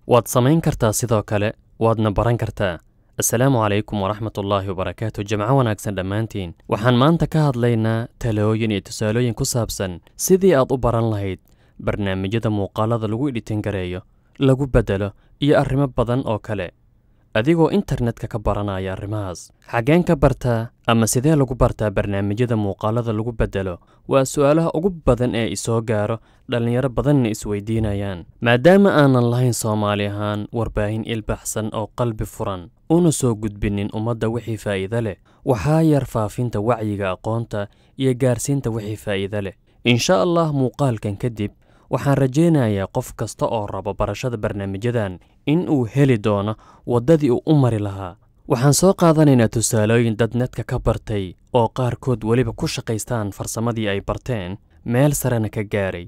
waad samayn kartaa sidoo kale waadna baran kartaa assalaamu calaykum waraxmatullaahi wabarakaatu jamco wanaagsan dhammaantiin waxaan maanta ka hadlaynaa talooyin iyo tusaalooyin ku saabsan sidii aad u baran lahayd barnaamijyada muuqaalada lagu editin gareeyo lagu beddelo iyo arrimo badan oo kale adigoo internetka ka baranaya arrimahaas xaggeen ka bartaa ama sidee lagu bartaa barnaamijyada muuqaalada lagu beddelo waa su'aalaha ugu badan ee isoo gaaro dhallinyaro badanna isweydiinayaan maadaama aanan lahayn soomaali ahaan warbaahin ilbaxsan oo qalbi furan una soo gudbinin ummadda wixii faa'iide leh waxaa yar faafinta wacyiga aqoonta iyo gaarsiinta wixii faa'iide leh insha allah muuqaalkan kadib waxaan rajaynayaa qof kasta oo rabo barashada barnaamijyadan in uu heli doono waddadii uu u mari lahaa waxaan soo qaadanaynaa tusaalooyin dad netka ka bartay oo qaarkood weliba ku shaqaystaan farsamadii ay barteen meel sarena ka gaaray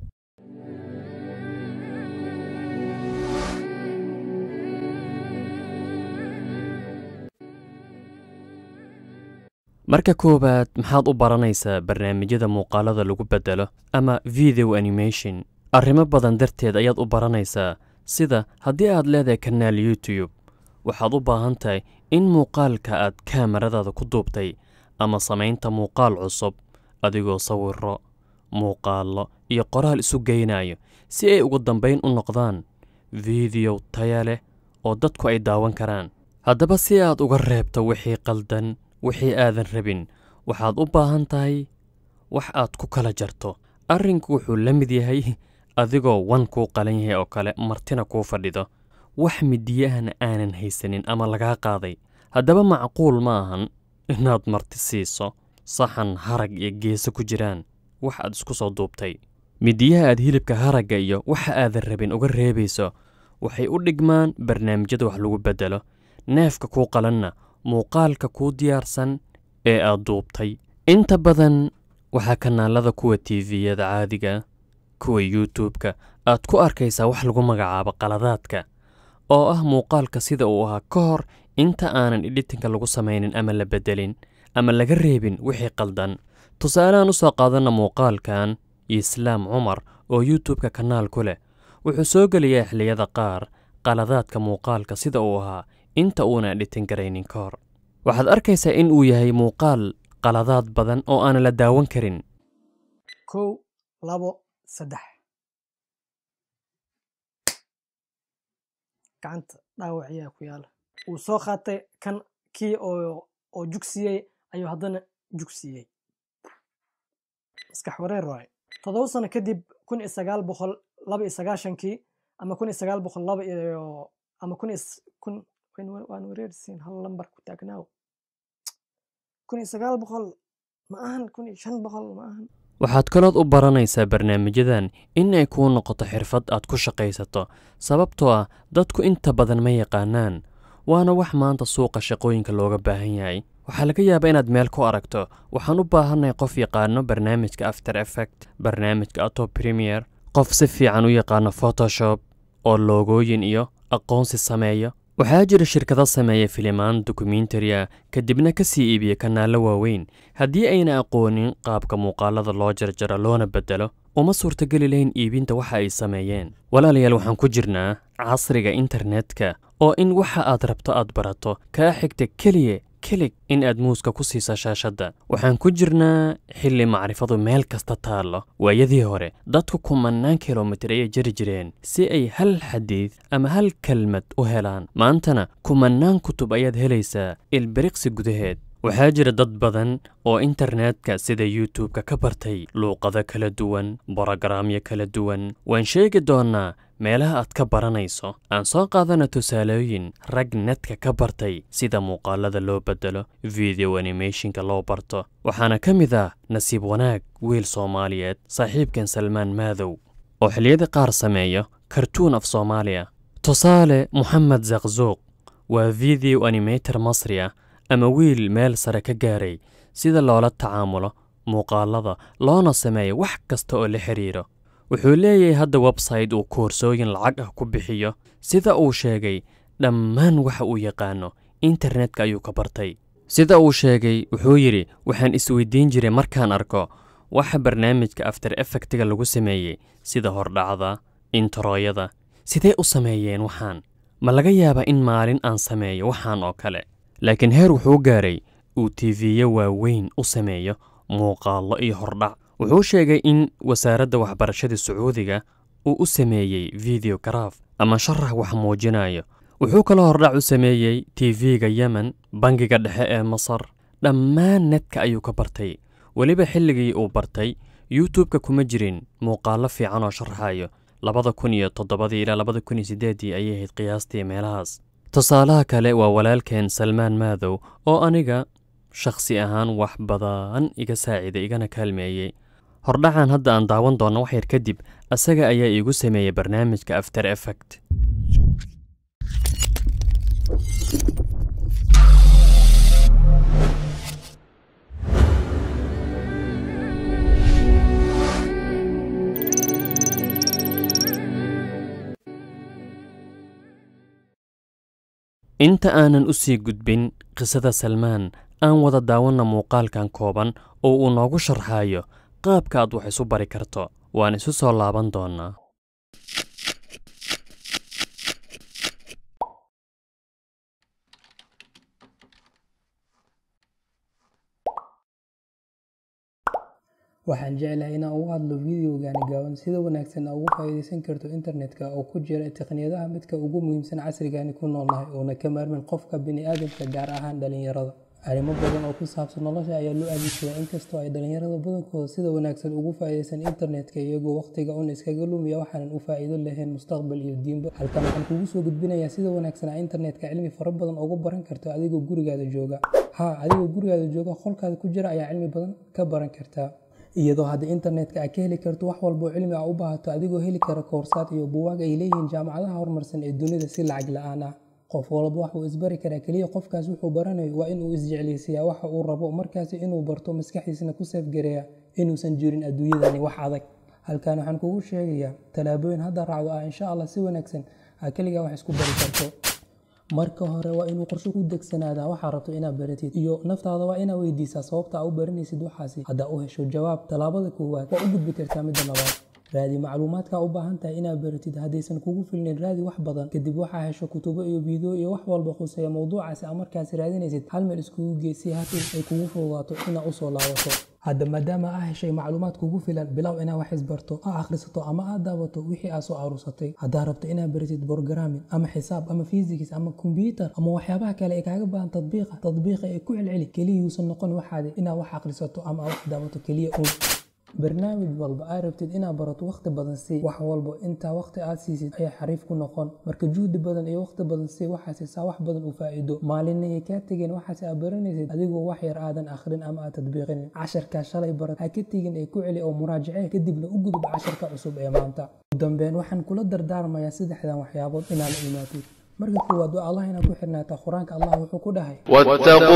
marka koowaad maxaad u baranaysaa barnaamijyada muuqaalada lagu beddelo ama video animation arrimo badan darteed ayaad u baranaysaa sida haddii aad leedahay kanaal youtube waxaad u baahan tahay in muuqaalka aad kaamaradaada ku duubtay ama samaynta muuqaal cusub adigoo sawiro muuqaallo iyo qoraal isu geynayo si ay ugu dambayn u noqdaan fideyo taya leh oo dadku ay daawan karaan haddaba si aad uga reebto wixii qaldan wixii aadan rabin waxaad u baahan tahay wax aad ku kala jarto arrinku wuxuu la mid yahay adigoo wan kuu qalan yahay oo kale martina kuu fadhido wax midiyahana aanan haysanin ama lagaa qaaday haddaba macquul ma ahan inaad marti siiso saxan harag iyo geeso ku jiraan wax aad isku soo duubtay midiyaha aad hilibka haragga iyo waxa aadan rabin uga reebayso waxay u dhigmaan barnaamijyada wax lagu beddelo neefka kuu qalanna muuqaalka kuu diyaarsan ee aad duubtay inta badan waxaa kanaalada kuwa tiviyada caadiga kuwa youtube-ka aad ku arkaysaa wax lagu magacaabo qaladaadka oo ah muuqaalka sida uu ahaa ka hor inta aanan editinka lagu samaynin ama la beddelin ama laga reebin wixii qaldan tusaalehaan u soo qaadanna muuqaalkan islaam cumar oo youtube-ka kanaal ku leh wuxuu soo gelayaa xilliyada qaar qaladaadka muuqaalka sida uu ahaa inta uunan editin garaynin ka hor waxaad arkaysaa in uu yahay muuqaal qaladaad badan oo aanan la daawan karin kow labo saddex gacanta dhaawac ayaa ku yaala wuu soo qaatay kan kii oo oo jugsiyey ayuu haddana jugsiiyey maskax wareer waaye toddoba sano kadib kun iyo sagaal boqol laba iyo sagaashankii ama kun iyo sagaal boqol laba iyo ama kun iyo kun waan wareersiin hal lambar ku taagnaaw kun iyo sagaal boqol ma ahan kun iyo shan boqol ma ahan waxaad kalood u baranaysaa barnaamijyadan in ay kuu noqoto xirfad aad ku shaqaysato sababtoo ah dadku inta badan ma yaqaanaan waana wax maanta suuqa shaqooyinka looga baahan yahay waxaa laga yaabaa inaad meel ku aragto waxaan u baahannahay qof yaqaano barnaamijka after effect barnaamijka ato premier qof si fiican u yaqaano photoshop oo loogooyin iyo aqoonsi sameeyo waxaa jira shirkado sameeya filimaan dokumentariya kadibna ka sii iibiya kanaallo waaweyn haddii ayna aqoonin qaabka muuqaalada loo jarjaro loona beddelo uma suurtogeli lahayn iibinta waxa ay sameeyeen walaalayaal waxaan ku jirnaa casriga internetka oo in waxa aad rabto aad barato kaa xigta keliya kelig in aad muuska ku siiso shaashadda waxaan ku jirnaa xilli macrifadu meel kasta taallo waayadii hore dadku kumannaan kilomitir ayay jari jireen si ay hal xadiid ama hal kelmad u helaan maantana kumannaan kutub ayaad helaysaa ilbiriqsi gudaheed waxaa jira dad badan oo internetka sida youtube-ka ka bartay luuqado kala duwan borogaraamyo kala duwan waan sheegi doonnaa meelaha aad ka baranayso aan soo qaadana tusaalooyin rag netka ka bartay sida muuqaalada loo beddelo video animationka loo barto waxaana ka mid ah nasiib wanaag wiil soomaaliyeed saaxiibkan salmaan maadow oo xilliyada qaar sameeyo kartuun af soomaaliya tusaale moxamed zakzuuq waa video animator masri ah ama wiil meel sare ka gaaray sida loola tacaamulo muuqaalada loona sameeyo wax kasta oo la xidhiiro wuxuu leeyahay hadda website uu koorsooyin lacag ah ku bixiyo sida uu sheegay dhammaan waxa uu yaqaano internetka ayuu ka bartay sida uu sheegay wuxuu yidhi waxaan isweydiin jiray markaan arko waxa barnaamijka after effectiga lagu sameeyey sida hordhacda intarooyada sidee u sameeyeen waxaan ma laga yaabaa in maalin aan sameeyo waxaan oo kale laakiin heer wuxuu gaaray uu tiifiye waaweyn u sameeyo muuqaallo iyo hordhac wuxuu sheegay in wasaaradda waxbarashada sacuudiga uu u sameeyey video garaaf ama sharax wax muujinayo wuxuu kaloo hordhac u sameeyey tv-ga yemen bangiga dhexe ee masar dhammaan netka ayuu ka bartay weliba xilligii uu bartay youtube-ka kuma jirin muuqaallo fiican oo sharaxayo labada kun iyo toddobadii ilaa labada kun iyo siddeeddii ayay ahayd qiyaastii meelahaas tusaalaha kale waa walaalkeen salmaan maadow oo aniga shakhsi ahaan wax badan iga saaciiday igana kaalmeeyey hordhacan hadda aan daawan doonno wax yar kadib asaga ayaa iigu sameeyey barnaamijka after effect inta aanan u sii gudbin qisada salmaan aan wada daawanna muuqaalkan kooban oo uu noogu sharxayo qaabka aad wax isu bari karto waan isu soo laaban doonnaa waxaan jeclahay inaan uga hadlo videogani gaaban sida wanaagsan aa ugu faa'iidaysan karto internetka oo ku jira tekniyadaha midka ugu muhiimsan casrigani ku noolnahay uuna ka maarmin qofka bini'aadamka gaar ahaan dhalinyarada arrimo badan oo ku saabsan nolosha ayaa loo adeegsadaa inkastoo ay dhalinyarada badankooda sida wanaagsan ugu faa'iidaysan internetka iyagoo waqtiga un iskaga lumiya waxaanan u faa'iido lahayn mustaqbal iyo diinba halkan waxaan kugu soo gudbinayaa sida wanaagsan aa internetka cilmi fara badan ugu baran karto adigoo gurigaada jooga haa adigoo gurigaada jooga qolkaada ku jira ayaa cilmi badan ka baran kartaa iyadoo hadda internetka aad ka heli karto wax walba oo cilmi a u baahato adigoo heli kara koorsaad iyo buwaag ay leeyihiin jaamacadaha horumarsan ee dunida si lacag la-aan ah qof walba wax uu isbari karaa keliya qofkaas wuxuu baranayo waa inuu isjeclaysiyaa waxa uu rabo markaasi inuu barto maskaxdiisna ku seefgareeya inuusan jirin adduunyadani wax adag halkan waxaan kugu sheegayaa tallaabooyin hadda raacdo ah insha allah si wanaagsan aa keligaa wax isku bari karto marka hore waa inuu qorshe ku degsanaadaa waxaa rabto inaad baratid iyo naftaada waa inaad weydiisaa sababta aa u baranaysid waxaasi haddaa u hesho jawaab tallaabada koowaad waa u gudbi kartaa midda labaad raadi macluumaadka u baahan tahay inaad baratid haddaysan kugu filnayn raadi wax badan kadib waxaa hesho kutubo iyo biideo iyo wax walba khuseeya mowduucaasi aa markaasi raadinaysid hal meel iskugu geesi haddii ay kugu fududaato inaad usoo laabato hadda maadaama aa heshay macluumaad kugu filan bilow inaad wax isbarto aa akhrisato ama aad daawato wixii aad soo aruursatay haddaa rabto inaad baratid borogaramin ama xisaab ama fisikis ama kombyuutar ama waxyaabaha kale ee kaaga baahan tadbiiqa tadbiiqa ee ku celceli keliyuusan noqon waxaadi inaad wax akhrisato ama aad wax daawato keliya uun barnaamij walba aad rabtid inaad barato wakhti badan sii wax walba intaa wakhti aad siisid ayaa xariif ku noqon marka juhdi badan iyo wakhti badan sii waxaasi saa wax badan u faa'iido maalinna ay kaa tegeen waxaasi aad baranaysid adigoo wax yar aadan akhrin ama aad tadbiiqinin casharkaa shalay barat ha ka tegin ee ku celi oo muraajace kadibna u gudub casharka cusub ee maanta ugu dambeyn waxaan kula dardaarmayaa saddexdan waxyaabood inaad la imaatid marka koowaad waa allah inaad ku xirnaataa qur-aanka allah wuxuu ku dhahay واتقوا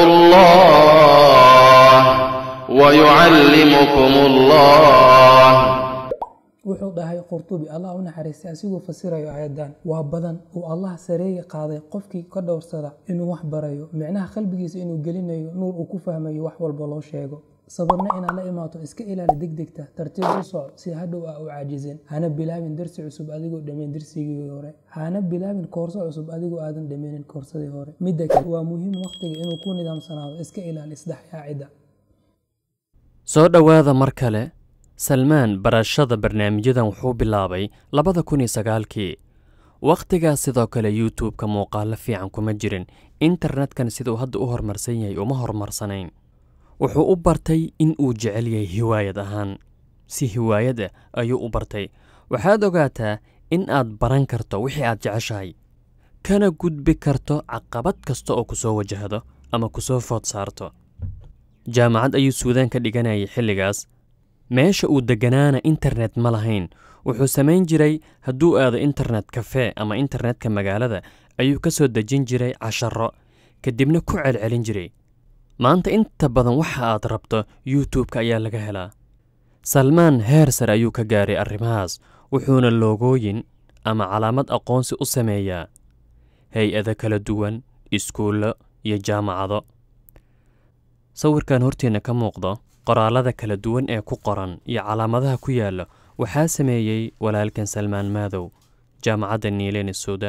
الله ويعلمكم الله wuxuu dhahay qurtubi allah u naxariistay asigoo fasirayo aayaddan waa badan uu allah sareeye qaaday qofkii ka dhowrsada inuu wax barayo micnaha qalbigiisa inuu gelinayo nuur uu ku fahmayo wax walba loo sheego sabarna inaad la imaato iska ilaali degdegta tartiib u soco si hadhow aa u caajizin hana bilaabin darsi cusub adigoo dhammayn darsigii hore hana bilaabin koorso cusub adigoo aadan dhammaynin koorsadii hore midda kale waa muhiim wakhtiga inuu ku nidaamsanaado iska ilaali isdhexyaacidda soo dhowaada mar kale salmaan barashada barnaamijyadan wuxuu bilaabay labada kun iyo sagaalkii wakhtigaas sidoo kale youtube-ka muuqaallo fiican kuma jirin internetkan siduu hadda u horumarsan yahay uma horumarsanayn wuxuu u bartay in uu jecel yahay hiwaayad ahaan si hiwaayad ah ayuu u bartay waxaad ogaataa in aad baran karto wixii aad jeceshahay kana gudbi karto caqabad kasta oo ku soo wajahdo ama ku soo food saarto jaamacad ayuu suudaan ka dhiganayay xilligaas meesha uu degganaana internet ma lahayn wuxuu samayn jiray hadduu aado internet kafee ama internetka magaalada ayuu ka soo dejin jiray casharro kadibna ku celcelin jiray maanta inta badan waxa aad rabto youtube-ka ayaa laga helaa salmaan heer sare ayuu ka gaaray arrimahaas wuxuuna loogooyin ama calaamad aqoonsi u sameeyaa hay-ado kala duwan iskuullo iyo jaamacado sawirkan horteenna ka muuqdo qoraalada kala duwan ee ku qoran iyo calaamadaha ku yaalla waxaa sameeyey walaalkan salmaan maadow jaamacadda niilen ee suudaan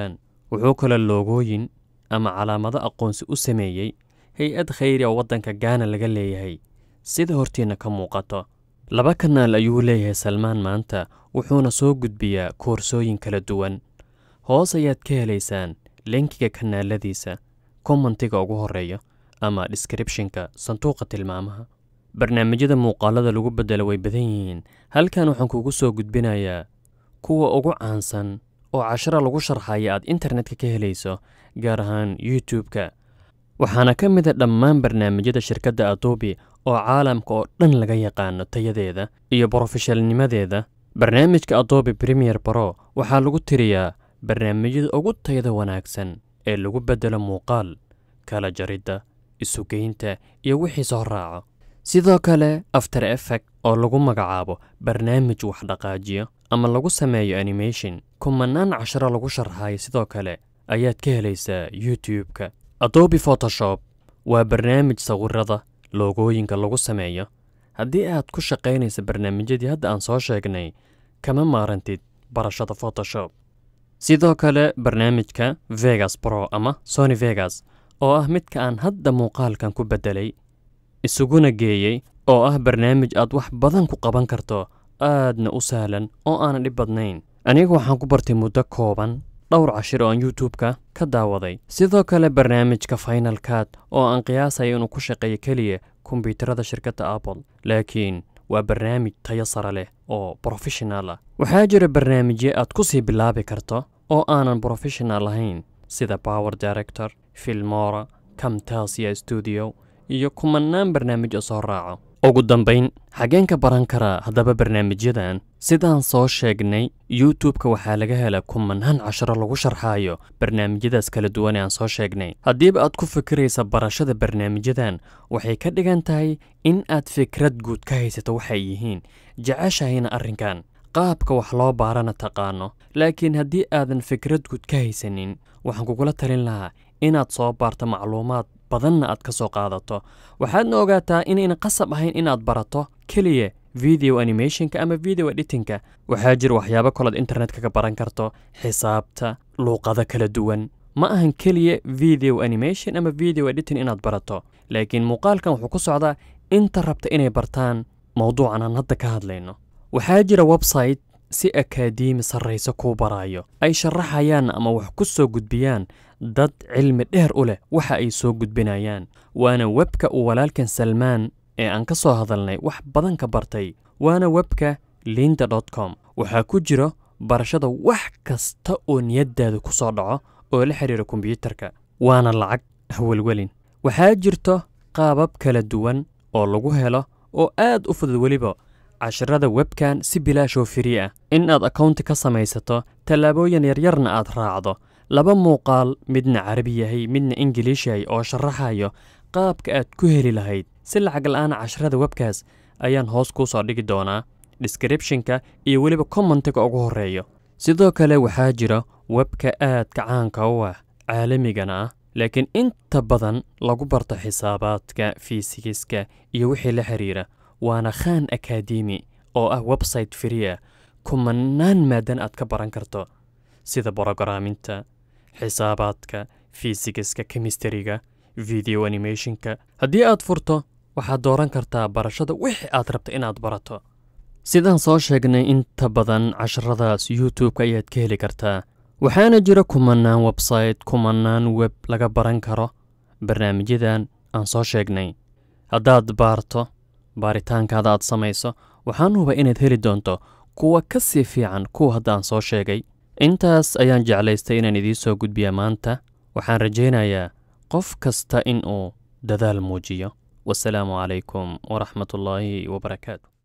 wuxuu kaloo loogooyin ama calaamado aqoonsi u sameeyey hay-ad khayri oo waddanka gaana laga leeyahay sida hortiinna ka muuqato laba kanaal ayuu leeyahay salmaan maanta wuxuuna soo gudbiyaa koorsooyin kala duwan hoos ayaad ka helaysaan linkiga kanaaladiisa kommentiga ugu horreeya ama descriptionka sanduuqa tilmaamaha barnaamijyada muuqaalada lagu beddelo way badan yihiin halkan waxaan kugu soo gudbinayaa kuwa ugu caansan oo cashara lagu sharxaya aad internetka ka helayso gaar ahaan youtube-ka waxaana ka mid a dhammaan barnaamijyada shirkadda adobe oo caalamka oo dhan laga yaqaano tayadeeda iyo brofeshalnimadeeda barnaamijka adobe premier bro waxaa lagu tiriyaa barnaamijyada ugu tayada wanaagsan ee lagu beddelo muuqaal kala jaridda isugeynta iyo wixii soo raaco sidoo kale after effect oo lagu magacaabo barnaamij wax dhaqaajiyo ama lagu sameeyo animation kumanaan casharo lagu sharxayo sidoo kale ayaad ka helaysaa youtube-ka adobe photoshop waa barnaamij sawirada loogooyinka lagu sameeyo haddii aad ku shaqaynaysa barnaamijyadii hadda aan soo sheegnay kama maarantid barashada photoshop sidoo kale barnaamijka vegas bro ama sony vegas oo ah midka aan hadda muuqaalkan ku beddelay isuguna geeyey oo ah barnaamij aad wax badan ku qaban karto aadna u sahlan oo aanan dhib badnayn aniga waxaan ku bartay muddo kooban dhowr cashir oo aan youtube-ka ka daawaday sidoo kale barnaamijka final cad oo aan qiyaasaya inuu ku shaqeeyo keliya kombyuutarada shirkadda apple laakiin waa barnaamij tayo sare leh oo brofeshinal ah waxaa jira barnaamijyo aad ku sii bilaabi karto oo aanan brofeshinal ahayn sida power director filmora camtasia studio iyo kumanaan barnaamij oo soo raaco ugu dambayn xageen ka baran karaa haddaba barnaamijyadan sidaan soo sheegnay youtube-ka waxaa laga hela kumanaan casharo lagu sharxaayo barnaamijyadaas kala duwan ee aan soo sheegnay haddiiba aad ku fikiraysa barashada barnaamijyadan waxay ka dhigan tahay in aad fikrad guud ka haysato waxay yihiin jeceshahayna arrinkan qaabka wax loo baarana taqaano laakiin haddii aadan fikrad guud ka haysanin waxaan kugula talin lahaa inaad soo baarto macluumaad badanna aad ka soo qaadato waxaadna ogaataa inayna qasab ahayn inaad barato keliya video animationka ama video editingka waxaa jira waxyaabo kalood internetka ka baran karto xisaabta luuqado kala duwan ma ahan keliya video animation ama video editing inaad barato laakiin muuqaalkan wuxuu ku socdaa inta rabta inay bartaan mowduucan aan hadda ka hadlayno waxaa jira website si akaademi sarrayso kuu baraayo ay sharaxayaan ama wax ku soo gudbiyaan dad cilmi dheer u leh waxa ay soo gudbinayaan waana webka uu walaalkan salmaan ee aan ka soo hadalnay wax badan ka bartay waana webka linda dot com waxaa ku jiro barashada wax kasta oo niyaddaada ku soo dhaco oo la xidhiira kombiyuutarka waana lacag hawelwelin waxaa jirto qaabab kala duwan oo lagu helo oo aad u fudud weliba casharada webkan si bilaashoo firi ah in aad akownti ka samaysato tallaabooyin yaryarna aad raacdo laba muuqaal midna carabi yahay midna ingiliish yahay oo sharaxayo qaabka aad ku heli lahayd si lacag la'aana casharada webkaas ayaan hoos kuu soo dhigi doonaa descriptionka iyo weliba commentiga ugu horreeyo sidoo kale waxaa jira webka aadka caanka u ah caalamigana ah laakiin inta badan lagu barto xisaabaadka fiisigiska iyo wixii la xiriira waana khan akademi oo ah website fria kumanaan maadan aad ka baran karto sida borogaraminta xisaabaadka fiisigiska kemistariga video animationka haddii aad furto waxaad dooran kartaa barashada wixii aad rabta inaad barato sidaan soo sheegnay inta badan casharadaas youtube-ka ayaad ka heli kartaa waxaana jira kumanaan website kumanaan web laga baran karo barnaamijyadan aan soo sheegnay haddaad baarto baaritaankaada aad samayso waxaan huba inaad heli doonto kuwa ka sii fiican kuwa hadda aan soo sheegay intaas ayaan jeclaystay inaan idiin soo gudbiya maanta waxaan rajaynayaa qof kasta in uu dadaal muujiyo wasalaamu calaykum waraxmatullaahi wabarakaatu